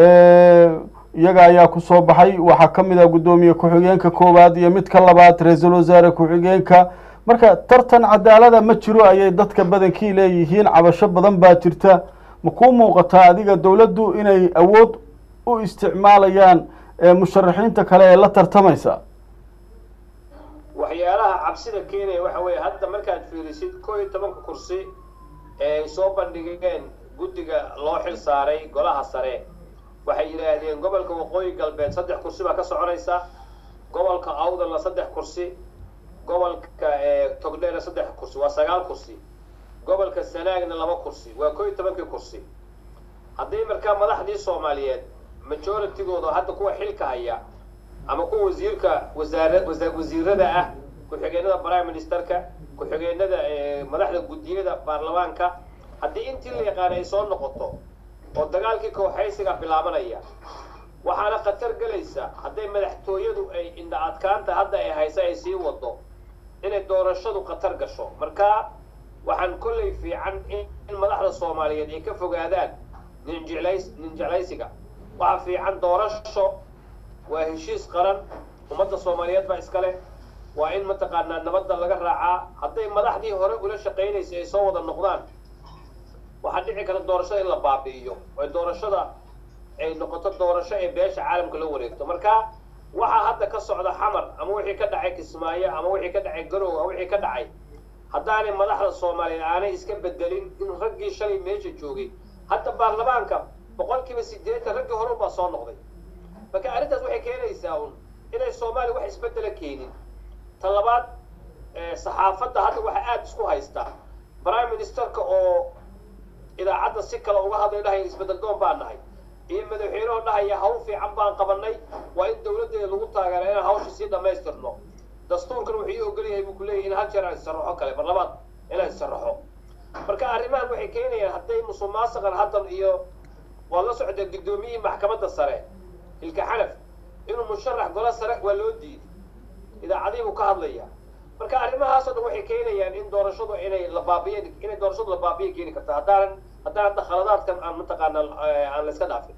iyaga ayaa kusoo baxay waxaa ka mid ah guddoomiye ku-xigeenka koowaad iyo mid ka labaad ra-iisul wasaare ku-xigeenka marka tartan cadaalada ma jiro ayay dadka badankii leeyihiin cabasho badan baa jirta ma kuu muuqataa adiga dowladdu inay awood u isticmaalayaan musharaxiinta kale ee la tartamaysa waxyaalaha cabsida keenaya waxa weeye hadda markaad fiirisid koo iyo tobanka kursi ee ay soo bandhigeen guddiga loo xil saaray golaha sare waxay yidhaahdeen gobolka waqooyi galbeed saddex kursi baa ka soconaysa gobolka awdalna saddex kursi gobolka togdheerna saddex kursi waa sagaal kursi gobolka sanaagna laba kursi waa koo iyo tobankii kursi haddii markaa madaxdii soomaaliyeed majoritygooda hadda kuwa xilka haya ama kuwa wasiirka wasaara wasiirada ah ku-xigeenada prime ministerka ku-xigeenada madaxda guddiyada baarlamaanka haddii intii la yaqaana ay soo noqoto oo dagaalkii kooxaysiga bilaabanaya waxaana khatar gelaysa hadday madaxtooyadu ay indha adkaanta hadda ay haysa ay sii wado inay doorashadu khatar gasho marka waxaan kollay fiican in madaxda soomaaliyeed ay ka fogaadaan ninjeclays ninjeclaysiga waxaa fiican doorasho waa heshiis qaran ummadda soomaaliyeed baa iskale waa in mataqaanaa nabadda laga raacaa hadday madaxdii hore ula shaqaynaysa ay soo wada noqdaan waxaa dhici kara doorashada in la baabi'iyo oo doorashada ay noqoto doorasho ee beesha caalamka la wareegto marka waxaa hadda ka socda xamar ama wixii ka dhacay kismaayo ama wixii ka dhacay garow ama wixii ka dhacay haddaanay madaxda soomaaliyeed aanay iska bedelin in raggii shalay meesha joogay hadda baarlamaanka boqolkiiba siddeetan raggii hore unbaa soo noqday marka arrintaas waxay keenaysaa un inay soomaaliya wax isbedela keenin ta labaad saxaafadda hadda waxaa aada isku haysta prime ministerka oo idaacadda si kale uga hadlay dhahaya isbedel doon baan nahay iyo madaxweynehoo dhahaya hawl fiican baan qabanay waa in dawladdeeda lagu taageera inaan hawsha sii dhammaystirno dastuurkan wuxuu ii ogol yahay buu ku leeyahy in hal jeer aan isaraxo kale barlamaan inaan isaraxo marka arrimahan waxay keenayaan hadday musuqmaasuqan haddan iyo waad la socdee guddoomiyihii maxkamadda sare ilka xanaf inuu musharax golo sare waa loo diiday idaacadihii buu ka hadlaya marka arrimahaasoo dhan waxay keenayaan in doorashadu inay la baabiyen inay doorashadu la baabiya keeni karta haddaanan haddaanan dakhaladaadkan aan mataqaana aan la iska dhaafin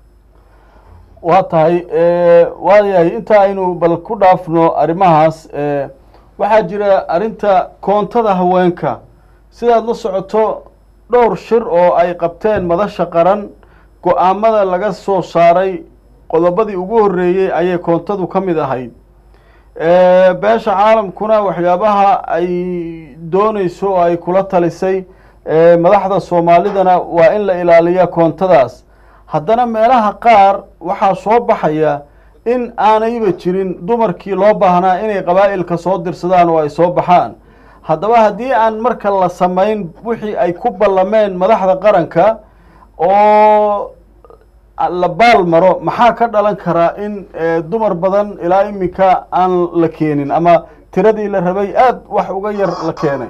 waa tahay waayahay inta aynu bal ku dhaafno arrimahaas waxaa jira arrinta koontada haweenka sidaad la socoto dhowr shir oo ay qabteen madasha qaran go-aamada laga soo saaray qodobadii ugu horreeyey ayay koontadu ka mid ahayd beesha caalamkuna waxyaabaha ay doonayso oo ay kula talisay madaxda soomaalidana waa in la ilaaliya koontadaas haddana meelaha qaar waxaa soo baxaya in aanayba jirin dumarkii loo baahnaa inay qabaa'ilka soo dirsadaan oo ay soo baxaan haddaba haddii aan marka la samayn wixii ay ku ballameen madaxda qaranka oo la baal maro maxaa ka dhalan karaa in dumar badan ilaa iminka aan la keenin ama tiradii la rabay aada wax uga yar la keenay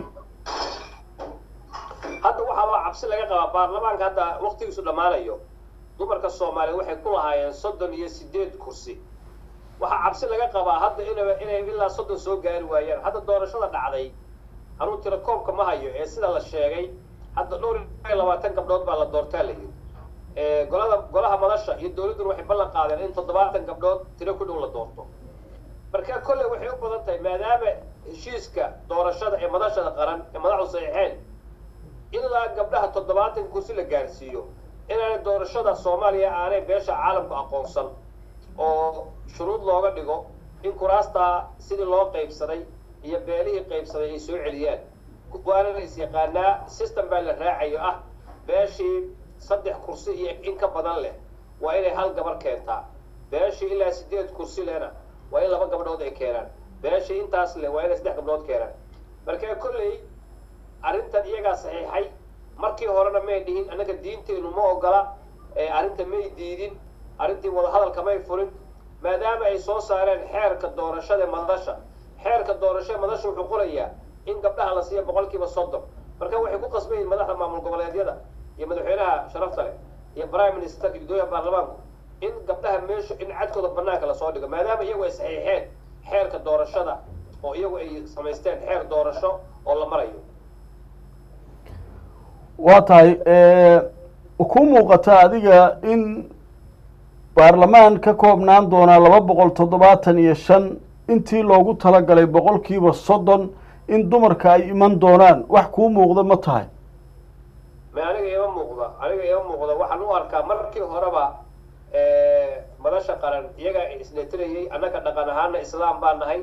hadda waxaa cabsi laga qabaa baarlamaanka hadda waktigiisu dhammaanayo dumarka soomaaliya waxay ku lahaayeen soddon iyo sideed kursi waxaa cabsi laga qabaa hadda ina inay ilaa soddon soo gaari waayaan hadda doorashada dhacday anuu tiro koobka ma hayo ee sida la sheegay hadda dhowr iyo labaatan gabdhood baa la doortaa la yidhi golada golaha madasha iyo dawladduna waxay ballan qaadeen in toddobaatan gabdhood tiro ku dhow la doorto marka kolley waxay u badan tahay maadaama heshiiska doorashada ee madashada qaran ee madaxdu saxiixeen ilaa gabdhaha toddobaatan kursi la gaarsiiyo inaanay doorashada soomaaliya aanay beesha caalamku aqoonsan oo shuruud looga dhigo in kuraastaa sidii loo qaybsaday iyo beelihii qaybsaday ay soo celiyaan waana la is yaqaanaa system baa la raacayo ah beeshii saddex kursi iyo in ka badan leh waa inay hal gabar keentaa beeshii ilaa sideed kursi lehna waa in laba gabdhood ay keenaan beeshii intaas leh waa inay saddex gabdhood keenaan marka kolley arrintan iyagaa saxiixay markii horena may dhihin annaga diinteennu ma ogola arrinta may diidin arrintii wadahadalka may furin maadaama ay soo saareen xeerka doorashada madasha xeerka doorashada madasha wuxuu qorayaa in gabdhaha la siiya boqolkiiba soddon marka waxay ku qasban yihin madaxda maamul goboleedyada iyo madaxweynaha sharafta leh iyo prime ministerka guddoomiyaha baarlamaanku in gabdhaha meesha in cadkooda banaanka lasoo dhigo maadaama iyagu ay saxiixeen xeerka doorashada oo iyagu ay samaysteen xeer doorasho oo la marayo waa tahay ku muuqata adiga in baarlamaan ka koobnaan doonaa laba boqol toddobaatan iyo shan intii loogu talagalay boqolkiiba soddon in dumarka ay iman doonaan wax kuu muuqda ma tahay ma aniga ima muuqda aniga ima muuqda waxaan u arkaa markii horeba madasha qaran iyagaa isnetirayay annaga dhaqan ahaana islaam baa nahay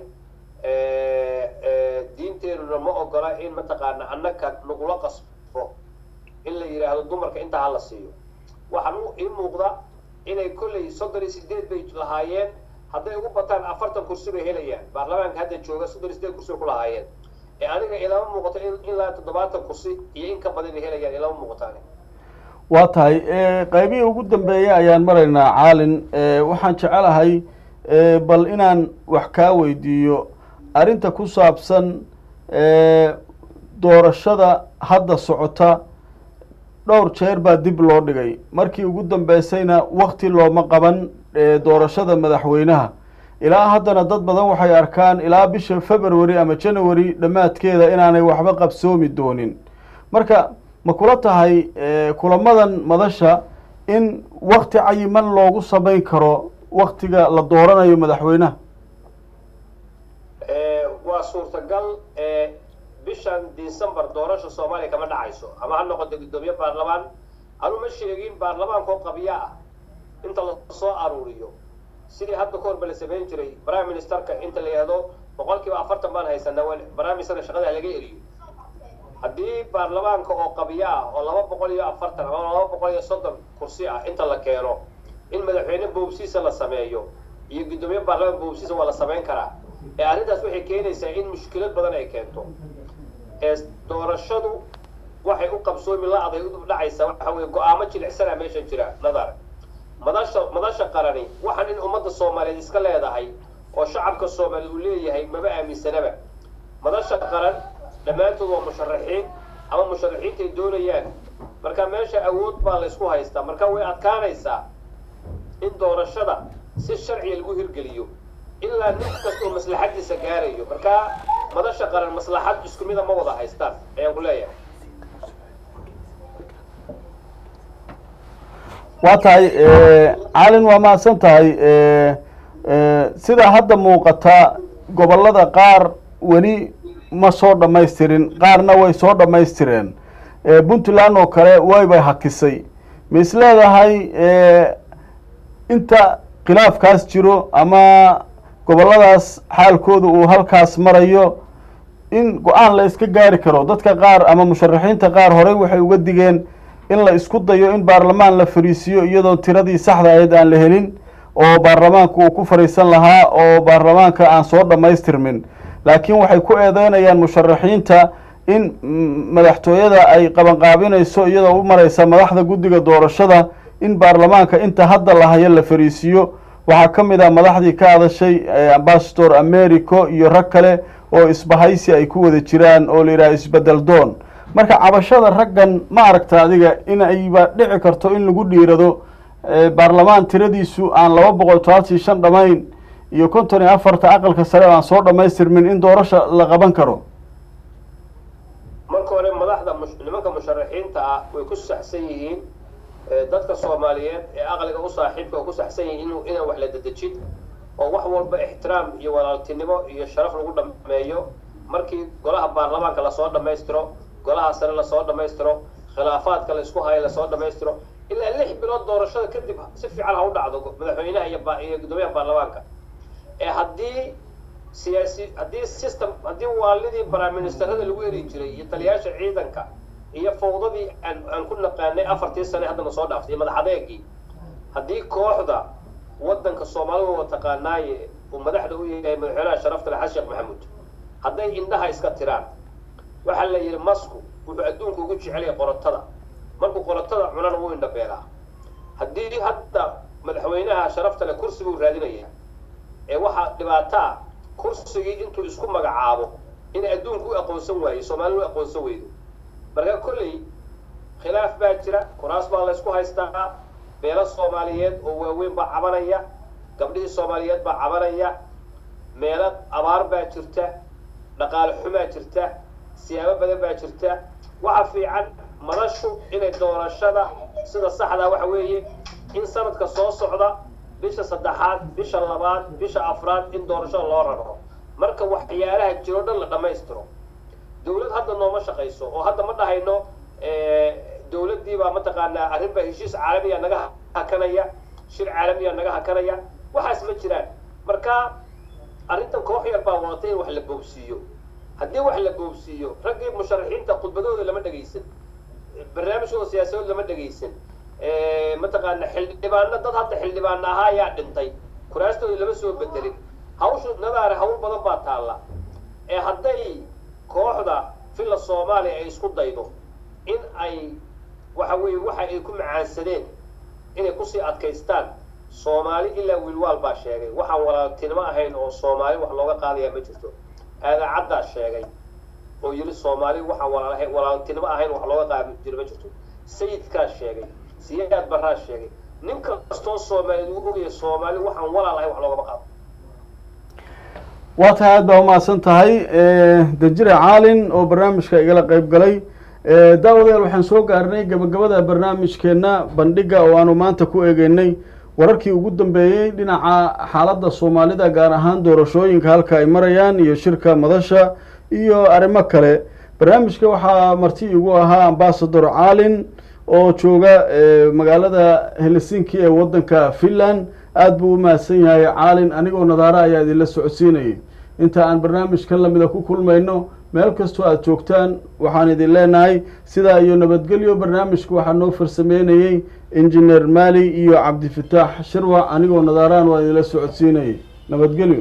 diinteenuna ma ogola in mataqaana annaga nagula qasbo in la yidhaahdo dumarka intaa ha la siiyo waxaan u ii muuqda inay kolley soddon iyo sideed bay lahaayeen hadday ugu bataan afartan kursi bay helayaan baarlamaanka hadda jooga soddon iyo sideed kursi bay ku lahaayeen ee aniga ilama muuqato in ilaa toddobaatan kursi iyo in ka badan ay helayaan ilama muuqataan waa tahay qaybihii ugu dambeeyey ayaan maraynaa caalin waxaan jecelahay bal inaan wax kaa weydiiyo arrinta ku saabsan doorashada hadda socota dhowr jeer baa dib loo dhigay markii ugu dambeysayna wakti looma qaban doorashada madaxweynaha ilaa haddana dad badan waxay arkaan ilaa bisha february ama january dhammaadkeeda inaanay waxba qabsoomi doonin marka ma kula tahay kulamadan madasha in wakti cayiman loogu samayn karo waktiga la dooranayo madaxweynaha waa suurtagal bishan december doorasha soomaaliya kama dhacayso ama ha noqoto guddoomiye baarlamaan anu ma sheegin baarlamaankoo qabya ah inta lasoo aruuriyo sidii hadda ka horba la samayn jiray prime ministerka inta la yihahdo boqol kiiba afartan baan haysanaa prime ministerka shaqada laga eriyo haddii baarlamaanka oo qabya ah oo laba boqol iyo afartan ama laba boqol iyo soddon kursi ah inta la keeno in madaxweyne boobsiisa la sameeyo iyo guddoomiye baarlamaan boobsiisa waa la samayn karaa ee arrintaas waxay keenaysaa in mushkilad badan ay keento ee doorashadu waxay u qabsoomi la-day u dhacaysaa waxa weye go-aamo jilicsanaa meesha jira nadar madasha madasha qarani waxaan in ummadda soomaaliyeed iska leedahay oo shacabka soomaaliyeed uu leeyahay maba aaminsanaba madasha qaran dhammaantood waa musharaxiin ama musharaxiintay doonayaan marka meesha awood baa laysku haystaa marka way adkaanaysaa in doorashada si sharciga lagu hirgeliyo ilaa nin kastoo maslaxadiisa gaarayo marka madasha qaran maslaxad isku mida ma wada haystaan ayaan ku leeyahay waa tahay calin waa mahadsan tahay sidaa hadda muuqata gobollada qaar weli ma soo dhammaystirin qaarna way soo dhammaystireen puntland oo kale waybay hakisay ma is leedahay inta khilaafkaas jiro ama gobolladaas xaalkooda uu halkaas marayo in go-aan la iska gaari karo dadka qaar ama musharaxiinta qaar horey waxay uga digeen in la isku dayo in baarlamaan la fariisiyo iyadoo tiradii saxda ahayd aan la helin oo baarlamaanku uu ku fariisan lahaa oo baarlamaanka aan soo dhammaystirmin laakiin waxay ku eedeynayaan musharaxiinta in madaxtooyada ay qabanqaabinayso iyadoo u mareysa madaxda guddiga doorashada in baarlamaanka inta hadda la hayo la fariisiyo waxaa ka mid ah madaxdii ka hadashay ambasador americo iyo rag kale oo isbahaysi ay ku wada jiraan oo la yidhaha isbedel doon marka cabashada raggan ma aragta adiga in ayba dhici karto in lagu dhiirado baarlamaan tiradiisu aan laba boqol todobaatan shan dhamayn iyo konton iyo afarta aqalka sare aan soo dhammaystirmin in doorasha la qaban karo marka hore madaxda nimanka musharaxiinta ah way ku saxsan yihiin dadka soomaaliyeed ee aqliga u saaxiibka ku saxsan yihiin inu inaan wax la dedejin oo wax walba ixtiraam iyo walaaltinimo iyo sharaf lagu dhameeyo markii golaha baarlamaanka lasoo dhammaystiro golaha sare lasoo dhammaystiro khilaafaadka la isku hayo lasoo dhammaystiro ilaa lix bilood doorashada kadib si fiican ha u dhacdo madaxweynaha iyo iyo guddoomiyaha baarlamaanka ee haddii siyaasi haddii system haddii waalidii prime-ministerada lagu eri jiray iyo taliyaasha ciidanka iyo fawdadii aan aan ku naqaanay afartii sane haddana soo dhaaftay iyo madax adeegii haddii kooxda waddanka soomaalida waa taqaanaaye uu madaxda u yahay madaxweynaha sharafta le xasan sheekh maxamuud hadday indhaha iska tiraan waxaa la yidhi masku wuxuu adduunka ugu jecelyahay qorotada markuu qorotada cunana wuu indhabeelaa haddii hadda madaxweynaha sharafta le kursi buu raadinayaa ee waxaa dhibaato ah kursigii intuu isku magacaabo in adduunku u aqoonsan waayo soomaalina u aqoonsan weydo marka kolley khilaaf baa jira kuraas baa laysku haystaa beelo soomaaliyeed oo waaweyn baa cabanaya gabdhihii soomaaliyeed baa cabanaya meelo abaar baa jirta dhaqaale xumaa jirta siyaabo badan baa jirta waxa fiican madashu inay doorashada sida saxdaa waxa weeye in sanadka soo socda bisha saddexaad bisha labaad bisha afraad in doorashada loo raro marka waxyaalaha jiro dhan la dhammaystiro dawlad hadda nooma shaqayso oo hadda ma dhahayno dawladdii baa mataqaanaa arrin baa heshiis caalamiya naga hakanaya shir caalamiya naga hakanaya waxaas ma jiraan marka arrintan koox yar baa wadatay in wax la boobsiiyo haddii wax la boobsiiyo raggii musharaxiinta khudbadooda lama dhegaysan barnaamijkooda siyaasadood lama dhegaysan mataqaana xildhibaano dad hadda xildhibaano ahaa ayaa dhintay kuraastooda lama soo bedelin hawshu nadaare hawl badan baa taalla ee hadday kooxda villa soomaaliya ay isku daydo in ay waxa weeye waxa ay ku macaansadeen inay kusii adkaystaan soomaali ilaa wiilwaal baa sheegay waxaan walaaltinimo ahayn oo soomaali wax looga qaadaya ma jirto aadaacaddaa sheegay oo yidhi soomaali waxaan walaalahay walaaltinimo ahayn wax looga qaadi jiro ma jirto sayidkaa sheegay siyaad baraa sheegay nin kastoo soomaaliyeed uu ogaya soomaali waxaan walaal ahayn wax loogama qaado waa tahay aad baa umahadsan tahay danjire caalin oo barnaamijka igala qeyb galay daawadayaal waxaan soo gaarnay gabagabada barnaamijkeenna bandhiga oo aanu maanta ku eegeynay wararkii ugu dambeeyey dhinaca xaaladda soomaalida gaar ahaan doorashooyinka halka ay marayaan iyo shirka madasha iyo arrimo kale barnaamijka waxaa marti igu ahaa ambasador caalin oo jooga magaalada helsinki ee waddanka finland aada buu u mahadsan yahay caalin anigoo nadaaro ayaa idinla socodsiinayay inta aan barnaamijkan lamida ku kulmayno meel kastoo aada joogtaan waxaan idin leenahay sidaa iyo nabadgelyo barnaamijka waxaa noo farsameynayey injineer maali iyo cabdifataax shirwac anigoo nadaaraan waa idinla socodsiinayay nabadgelyo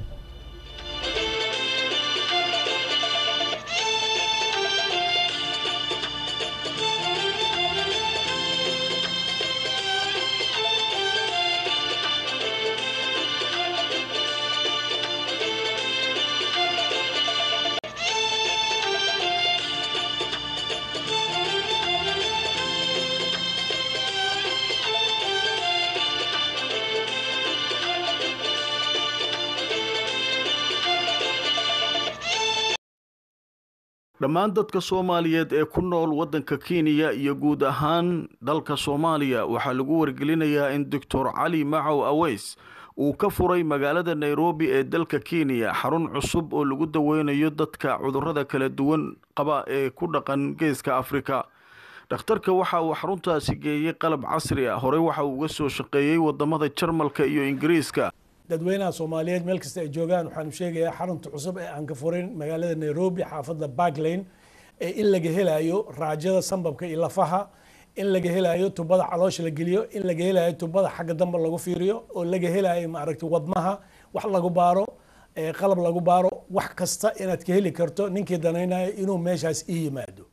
dhammaan dadka soomaaliyeed ee ku nool waddanka kenya iyo guud ahaan dalka soomaaliya waxaa lagu wargelinayaa in doctor cali macow aweys uu ka furay magaalada nairobi ee dalka kenya xarun cusub oo lagu daweynayo dadka cudurrada kala duwan qaba ee ku dhaqan geeska afrika dhakhtarka waxa uu xaruntaasi geeyey qalab casri ah horey waxa uu uga soo shaqeeyey wadamada jarmalka iyo ingiriiska dadweynaha soomaaliyeed meel kasta ay joogaan waxaanu sheegayaa xarunta cusub ee aan ka furin magaalada nairobi xaafadda barklane ee in laga helayo raajada sambabka iyo lafaha in laga helayo tubada caloosha la geliyo in laga helayo tubada xagga dambe lagu fiiriyo oo laga helayo maaragtay wadnaha wax lagu baaro qalab lagu baaro wax kasta inaad ka heli karto ninkii danaynayo inuu meeshaas ii yimaado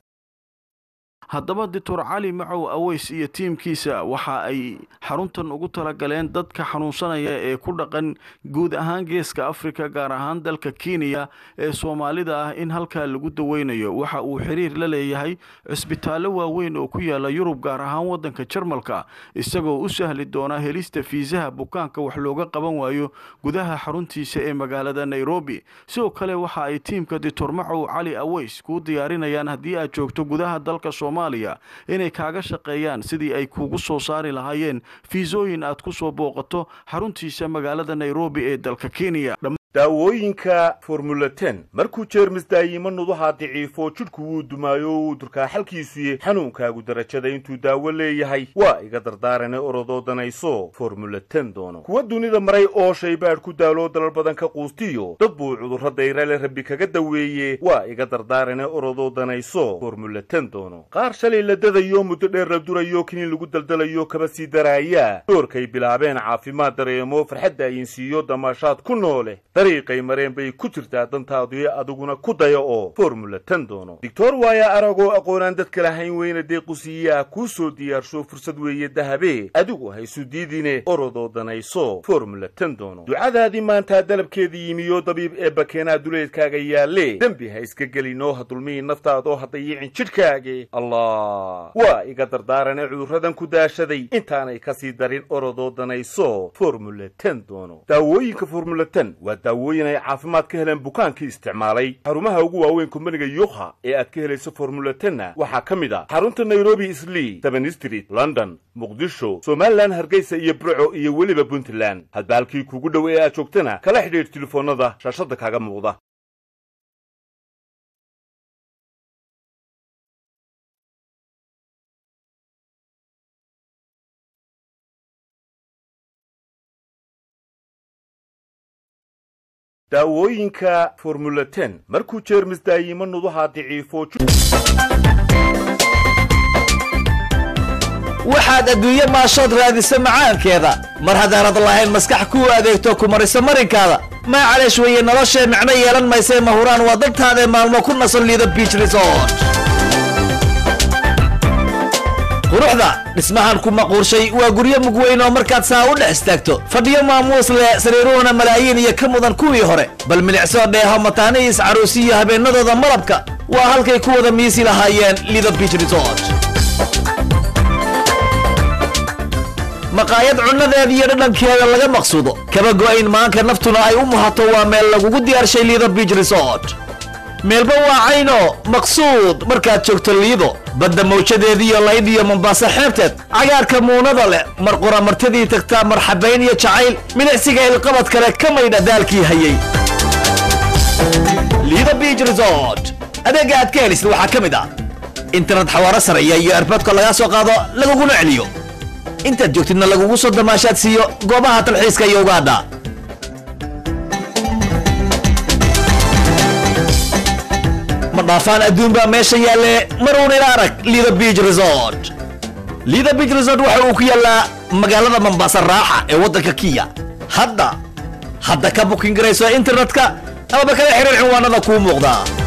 haddaba doctor cali macow aweys iyo tiimkiisa waxa ay xaruntan ugu talagaleen dadka xanuunsanaya ee ku dhaqan guud ahaan geeska afrika gaar ahaan dalka kenya ee soomaalida ah in halkaa lagu daweynayo waxa uu xiriir la leeyahay cisbitaallo waaweyn oo ku yaala yurub gaar ahaan waddanka jarmalka isagoo u sahli doona helista fiisaha bukaanka wax looga qaban waayo gudaha xaruntiisa ee magaalada nairobi sidoo kale waxa ay tiimka doctor macow cali aweys kuu diyaarinayaan haddii aad joogto gudaha dalka soomaaliya inay kaaga shaqeeyaan sidii ay kuugu soo saari lahaayeen fiisooyin aad ku soo booqato xaruntiisa magaalada nairobi ee dalka kenya daawooyinka formulaten markuu jeermis daayimo nudaha daciifo jidhku wuu dumaayo wuu durkaa xalkiisuye xanuunkaagu darajada intuu daawo leeyahay waa iga dardaarane orodoo danayso formulaten doono kuwa dunida maray oo shaybaadh ku daaloo dalal badan ka quustiyo dad buu cudurro dayrale rabbi kaga daweeye waa iga dardaarane orodoo danayso formulaten doono qaar shalay la dadayo muddo dheer la durayo kiniin lagu daldalayo kaba sii daraaya doorkay bilaabeen caafimaad dareemo farxadda ayinsiiyo damaashaad ku noole dariiqay mareen bay ku jirtaa dantaadu adiguna ku daya oo formula ten doono doctor waaya aragoo aqoonaan dadka lahayn weyna deequsiiyaa kuu soo diyaarsho fursad weeye dahabe adigu haysu diidine orodoo danayso formula ten doono ducadaadii maantaa dalabkeedii yimiyo dabiib ee bakeenaa duleedkaaga yaalle dembi ha iska gelinoo ha dulmihi naftaadoo ha dayicin jidhkaage allah waa iga dardaarane cudurradan ku daashaday intaanay kasii darin orodoo danayso formula ten doono daawooyinka formula ten waa daawooyin ay caafimaad ka heleen bukaankii isticmaalay xarumaha ugu waaweyn kumbaniga yukha ee aad ka helayso formula tenna waxaa ka mid a xarunta nairobi islii seven street london muqdisho somalilan hargeysa iyo burco iyo weliba puntland hadba halkii kuugu dhow ee aad joogtana kala xidhiidh telefoonnada shaashadda kaaga muuqda daawooyinka formula ten markuu jeermis daayimo nuduha daciifo waxaad adduunye maashood raadisa macaankeeda mar haddaanad lahayn maskax kuu adeegto ku mariso marinkaada maa caleesh weeye noloshee micno yeelan maysee mahuraan waa dantaadae maalmo ku nasan liida biich resort quruxda dhismahan ku maquurshay waa guryo mugweyn oo markaad saa u dhex istaagto fadhiyo maamuus leh sariiruhuna malaayiin iyo ka mudan kuwii hore bal milicsoo dheeho mataanihiis caruusi iyo habeennadooda malabka waa halkay ku wada miisi lahaayeen liida biich resort maqaayad cunnadeeda iyo dhadhankeeda laga maqsuudo kaba go'ayn maanka naftuna ay u muhato waa meel lagugu diyaarshay liido biich resort meelba waa cayno maqsuud markaad joogto liido badda mawjadeediiyo laydh iyo mombaaso xeebteed cagaarka muunada leh mar qura martidii tagtaa marxabayn iyo jacayl milicsiga ilqabad kale ka maydha daalkii hayay liido biich resort adeegga aad ka helisid waxaa ka mid ah internet xawaaro sareeya iyo erboodka lagaa soo qaado laguguna celiyo intaad joogtidna lagugu soo damaashaad siiyo goobaha talxiiska iyo ugaadha ma dhaafaan adduun baa meesha yaalle maruun ila arag liida biich resort liida biich resort waxa uu ku yaallaa magaalada mambaasa raaxa ee waddanka kiya hadda hadda ka bukin garayso internetka amaba kala xiriir cinwaanada kuu muuqdaa